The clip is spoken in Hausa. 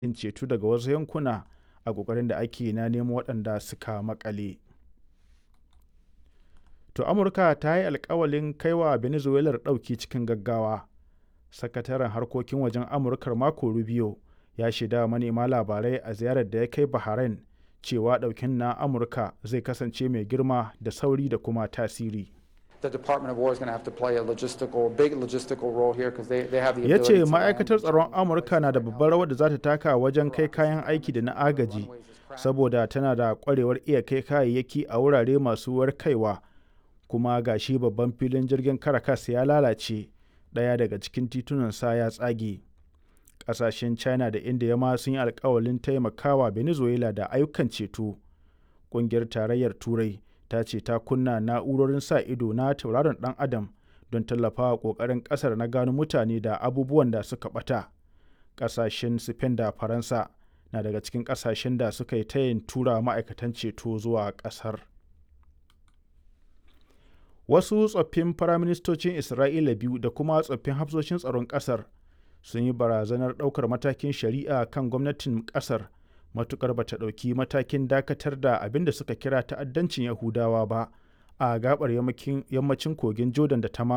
yin ceto daga wasu yankuna a ƙoƙarin da ake na nemo waɗanda suka maƙale. To Amurka ta yi alkawalin kai wa Venezuelar ɗauki cikin gaggawa. Sakataren harkokin wajen Amurkar Marco Rubio ya shaida wa manema labarai a ziyarar da ya kai Bahrain cewa ɗaukin na Amurka zai kasance mai girma da sauri da kuma tasiri. The Department of War is going to have to play a logistical, big logistical role here because they, they have the Ya ability ce to ma'aikatar tsaron Amurka na da babbar rawar da za ta taka wajen kai kayan aiki da na agaji, saboda tana da ƙwarewar iya kai kayayyaki a wurare masu warkaiwa, kuma ga shi babban filin jirgin Caracas ya lalace, ɗaya daga cikin titunansa ya tsage. Ƙasashen China da India ma sun yi alkawalin taimakawa Venezuela da ayyukan ceto. Ƙungiyar Tarayyar Turai ta ce ta kunna na'urorin sa ido na tauraron ɗan adam don tallafawa ƙoƙarin ƙasar na gano mutane da abubuwan da suka ɓata. Ƙasashen Spain da Faransa na daga cikin ƙasashen da suka yi tayin tura ma'aikatan ceto zuwa ƙasar. Wasu tsoffin firaministocin Isra'ila biyu da kuma tsoffin hafsoshin tsaron ƙasar sun yi barazanar ɗaukar matakin shari'a kan gwamnatin ƙasar matukar bata ɗauki matakin dakatar da abin da suka kira ta'addancin Yahudawa ba a gabar yammacin kogin Jordan da ta